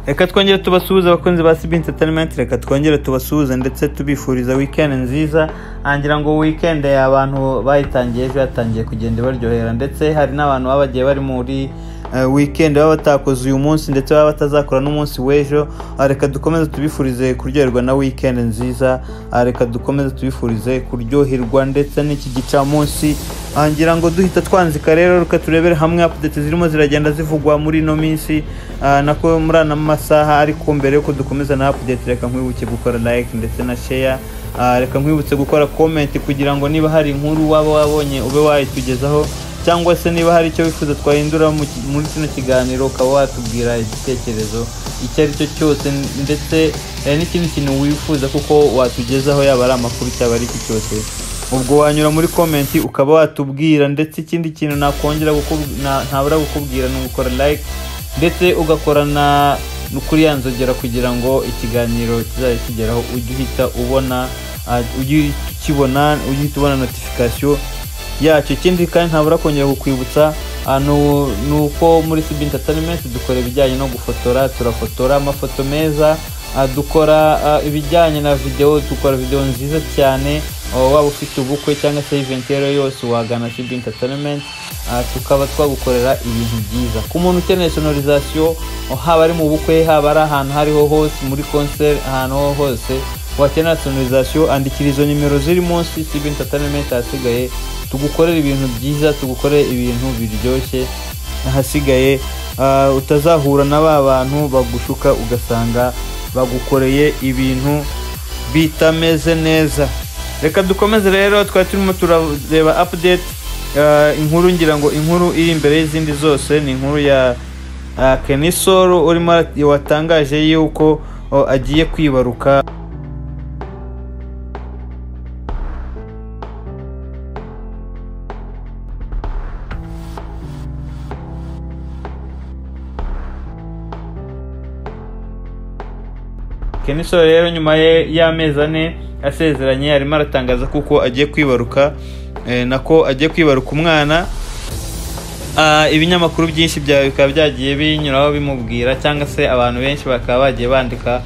reka twongere tubasuhuze abakunzi ba sibi interineti reka twongere tubasuhuze ndetse tubifuriza wikendi nziza ngira ngo wikendi abantu bayitangiye ejo yatangiye kugenda ibaryohera ndetse hari n'abantu baba bagiye bari muri wikendi baba batakoze uyu munsi ndetse baba batazakora n'umunsi w'ejo reka dukomeze tubifurize kuryoherwa na wikendi nziza reka dukomeze tubifurize kuryoherwa ndetse n'iki gicamunsi ngira ngo duhita twanzika rero reka turebere hamwe apudeti zirimo ziragenda zivugwa muri ino minsi nako muri ana masaha ariko mbere yuko dukomeza na apudeti reka nkwibuke gukora layike ndetse na sheya reka nkwibutse gukora komenti kugira ngo niba hari inkuru waba wabonye ube wayitugezaho cyangwa se niba hari icyo wifuza twahindura muri kino kiganiro ukaba watubwira igitekerezo icyo ari cyo cyose ndetse n'ikindi kintu wifuza kuko watugezaho yaba ari amakuru cyaba ari iki cyose ubwo wanyura muri komenti ukaba watubwira ndetse ikindi kintu nakongera ntabura kukubwira ni ugukora like ndetse ugakorana kuri ya nzogera kugira ngo ikiganiro kizajya kigeraho ujye uhita ubona ujye ukibona ujye uhita ubona notifikasiyo yacyo ikindi kandi ntabura kongera kukwibutsa ni uko muri sibi interineti dukora ibijyanye no gufotora turafotora amafoto meza dukora ibijyanye na videwo dukora videwo nziza cyane waba ufite ubukwe cyangwa se iventi iyo yose wagana sibi interineti tukaba twagukorera ibintu byiza ku muntu ukeneye sonorizasiyo haba ari mu bukwe haba ari ahantu hariho hose muri konseri ahantu ho hose wakenera sonorizasiyo andikira izo nimero ziri munsi sibi interineti ahasigaye tugukorere ibintu byiza tugukorere ibintu biryoshye ahasigaye utazahura na ba bantu bagushuka ugasanga bagukoreye ibintu bitameze neza reka dukomeze rero twari turimo turareba apudeti inkuru ngira ngo inkuru iri imbere y'izindi zose ni inkuru ya kenisoro urimo watangaje yuko agiye kwibaruka kenisoro rero nyuma y'amezi ane asezeranye arimo aratangaza kuko agiye kwibaruka nako agiye kwibaruka umwana ibinyamakuru byinshi byawe bikaba byagiye binyuraho bimubwira cyangwa se abantu benshi bakaba bagiye bandika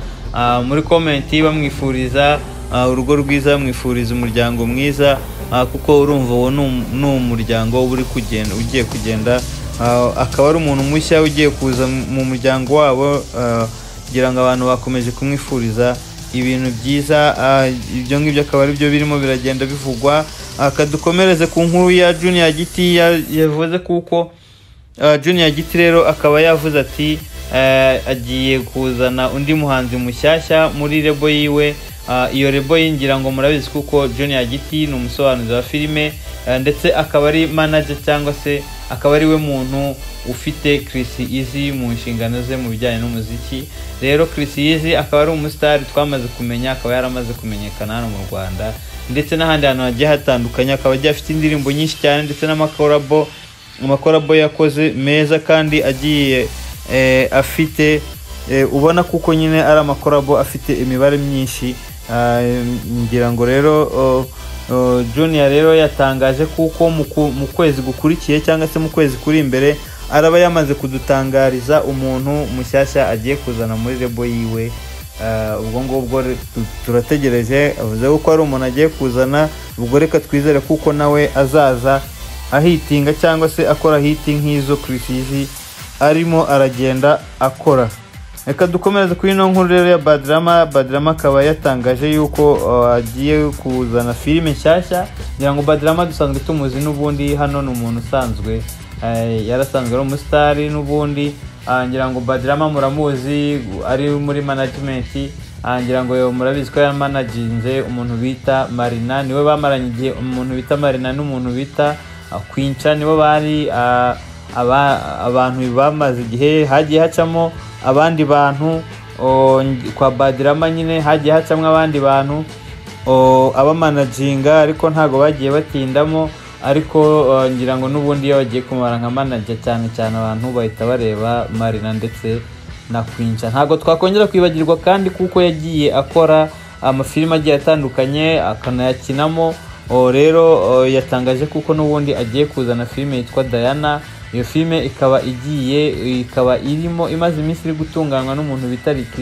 muri komenti bamwifuriza urugo rwiza bamwifuriza umuryango mwiza kuko urumva uwo ni umuryango uba kugenda ugiye kugenda akaba ari umuntu mushya ugiye kuza mu muryango wabo kugira ngo abantu bakomeje kumwifuriza ibintu byiza ibyo ngibyo akaba ari byo birimo biragenda bivugwa akadukomereze ku nkuru ya juniya giti yavuze kuko juniya giti rero akaba yavuze ati agiye kuzana undi muhanzi mushyashya muri rebo yiwe iyo rebo yingira ngo murabizi kuko juniya giti ni umusobanuzi wa filime ndetse akaba ari manaje cyangwa se akaba ari we muntu ufite kirisi izi mu nshingano ze mu bijyanye n'umuziki rero kirisi izi akaba ari umusitari twamaze kumenya akaba yaramaze kumenyekana hano mu rwanda ndetse n'ahandi hantu hagiye hatandukanye akaba agiye afite indirimbo nyinshi cyane ndetse n'amakorabo amakorabo yakoze meza kandi agiye afite ubona kuko nyine ari amakorabo afite imibare myinshi ngira ngo rero juniya rero yatangaje kuko mu kwezi gukurikiye cyangwa se mu kwezi kuri imbere araba yamaze kudutangariza umuntu mushyashya agiye kuzana muri rebo yiwe ubwo ngubwo turategereje avuze ko ari umuntu agiye kuzana ubwo reka twizere kuko nawe azaza ahitinga cyangwa se akora hiti nk'izo kirisizi arimo aragenda akora reka dukomereze kuri ino nkuru rero ya badirama badirama akaba yatangaje yuko agiye kuzana filime nshyashya kugira ngo badirama dusanzwe tumuzi n'ubundi hano ni umuntu usanzwe yarasanzwe ari umusitari n'ubundi ngira ngo badirama muramuzi ari muri manajimenti ngira ngo murabizi ko yamanaginze umuntu bita marina niwe bamaranye igihe umuntu bita marina n'umuntu bita kwinca nibo bari abantu bamaze igihe hagiye hacamo abandi bantu kwa badirama nyine hagiye hacamo abandi bantu abamanaginga ariko ntabwo bagiye batindamo ariko ngira ngo n'ubundi iyo bagiye kumara nka manaja cyane cyane abantu bahita bareba marina ndetse na kwinca ntabwo twakongera kwibagirwa kandi kuko yagiye akora amafilime agiye atandukanye akanayakinamo rero yatangaje kuko n'ubundi agiye kuzana filime yitwa dayana iyo filime ikaba igiye ikaba irimo imaze iminsi iri gutunganywa n'umuntu bita Lick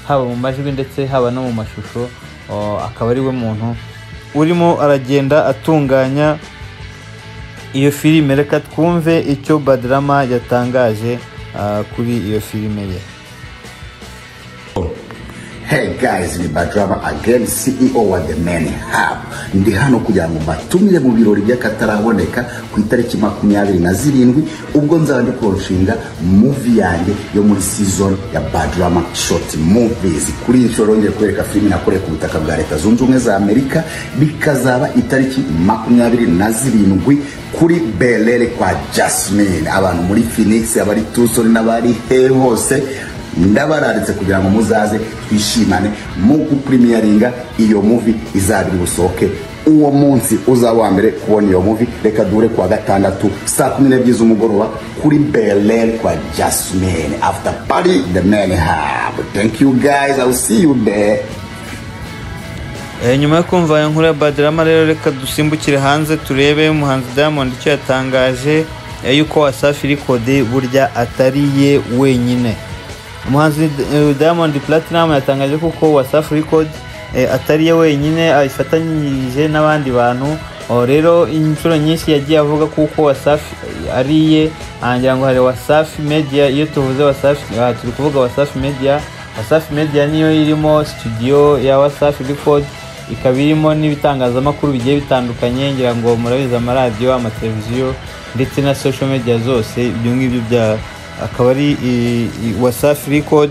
haba mu majwi ndetse haba no mu mashusho oh, akaba ari we muntu urimo aragenda atunganya iyo filime reka twumve icyo badrama yatangaje ah, kuri iyo filime ye Hey guys ni Badrama again CEO wa The Man Hub ndi hano kugira ngo mbatumire mu birori by'akataraboneka ku itariki makumyabiri na zirindwi ubwo nzaba ndi kurushinga movie yanjye yo muri season ya Badrama short movies kuri iyi nshuro ngiye kwereka filime nakoreye ku butaka bwa leta zunze ubumwe za Amerika bikazaba itariki makumyabiri na zirindwi kuri Belele kwa Jasmine abantu muri Phoenix abari Tucson n'abari he hose ndabararitse kugira ngo muzaze twishimane mu gupurimiyaringa iyo muvi izabiri busohoke uwo munsi uzaba wa mbere kubona iyo muvi reka duhure kuwa gatandatu saa kumi n'ebyiri z'umugoroba kuri berere kwa jasmine after party the man have thank you guys i will see you there Eh, nyuma yo kumva aya nkuru ya badrama rero reka dusimbukire hanze turebe umuhanzi diamond icyo yatangaje eh, yuko wasafi rikodi burya atari ye wenyine umuhanzi eh, diamond platinum yatangaje kuko wasafi record eh, atari ye wenyine abifatanyije n'abandi bantu Oh, rero inshuro nyinshi yagiye avuga kuko wasafi eh, ari ye angira ngo hari wasafi media iyo tuvuze wasafi ah, turi kuvuga wasafi media wasafi media niyo irimo studio ya wasafi record ikaba irimo n'ibitangazamakuru bigiye bitandukanye ngira ngo murabizi amaradiyo amateleviziyo ndetse na social media zose ibyo ngibyo bya akaba ari i- i- wasafi record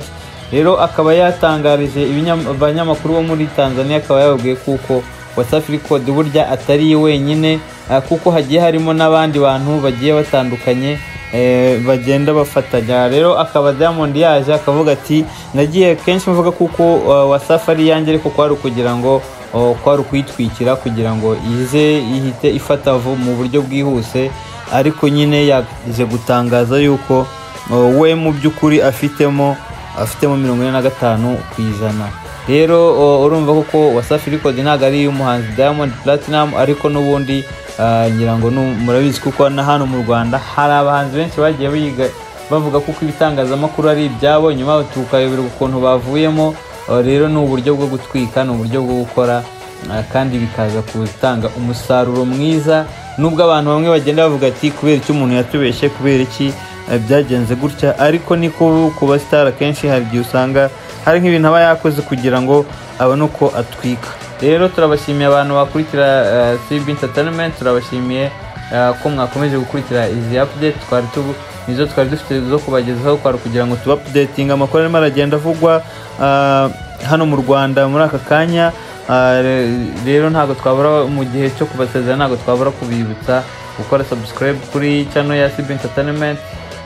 rero akaba yatangarije ibinya- abanyamakuru bo muri tanzania akaba yababwiye kuko wasafi record burya atari ye wenyine ah, kuko hagiye harimo n'abandi bantu bagiye batandukanye eh, bagenda bafatanya rero akaba diamond yaje akavuga ati nagiye kenshi mvuga kuko uh, wasafi ari iyanjye ariko kwari ukugira ngo uh, kwari ukuyitwikira kugira ngo ize ihite ifata vu- mu buryo bwihuse ariko nyine yaje gutangaza yuko uh, we mu by'ukuri afitemo afitemo mirongo ine na gatanu ku ijana rero o, urumva koko wasafi record ntabwo ari iy'umuhanzi diamond platinum ariko n'ubundi ah, ngira ngo nu- murabizi kuko na hano mu rwanda hari abahanzi benshi bagiye biga bavuga kuko ibitangazamakuru ari ibyabo nyuma tukayoberwa ukuntu bavuyemo Ah, rero ni uburyo bwo gutwika ni uburyo bwo gukora Ah, kandi bikaza gutanga umusaruro mwiza nubwo abantu bamwe bagenda bavuga ati kubera icyo umuntu yatubeshye kubera iki eh, byagenze gutya ariko niko ku basitari akenshi hari igihe usanga hari nk'ibintu aba yakoze kugira ngo abone uko atwika rero turabashimiye abantu bakurikira eh, CB Entertainment turabashimiye eh, ko mwakomeje gukurikira izi update twari tugu nizo twari dufite zo kubagezaho kwari ukugira ngo tuba updating amakuru arimo aragenda avugwa ah, hano mu rwanda muri aka kanya Ah, re- rero ntabwo twabura mu gihe cyo kubasezera ntabwo twabura kubibutsa gukora subscribe kuri channel ya CB Entertainment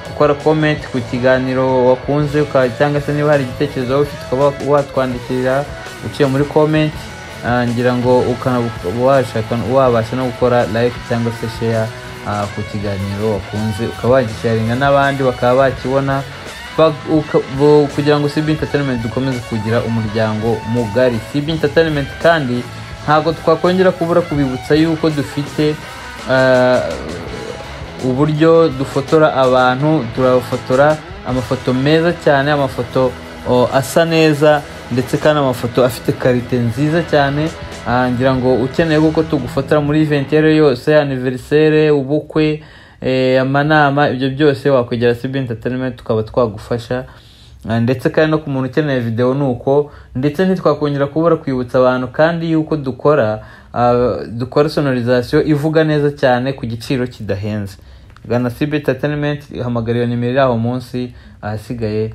gukora comment ku kiganiro wakunze uka- cyangwa se niba hari igitekerezo waba ufite ukaba watwandikira uciye muri comment Ah, ngira ngo ukana washaka wabasha no gukora like cyangwa se share ah, ku kiganiro wakunze ukaba wagisharinga n'abandi bakaba bakibona Ba- uka- bo- kugira ngo CB Entertainment dukomeze kugira umuryango mugari CB Entertainment kandi ntabwo twakongera kubura kubibutsa yuko dufite ah, uburyo dufotora abantu turabafotora amafoto meza cyane amafoto o, asa neza ndetse kandi amafoto afite karite nziza cyane Ah, ngira ngo ukeneye kuko tugufotora muri iventi iyo ari yo yose aniverisere ubukwe eh, amanama ibyo byose wakwegera CB Entertainment tukaba twagufasha Ah, ndetse kandi no ku muntu ukeneye video ni uko ndetse ntitwakongera kubura kwibutsa abantu kandi yuko dukora ah, dukora sonorization ivuga neza cyane ku giciro kidahenze gana CB Entertainment hamagara iyo nimero iri aho munsi ahasigaye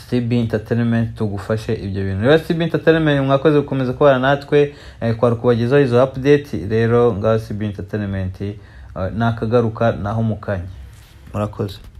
CB Entertainment tugufashe ibyo bintu rero CB Entertainment mwakoze gukomeza kubana natwe eh, kwari kubagezaho izo update rero ngaho CB Entertainment eh, nakagaruka naho mukanya murakoze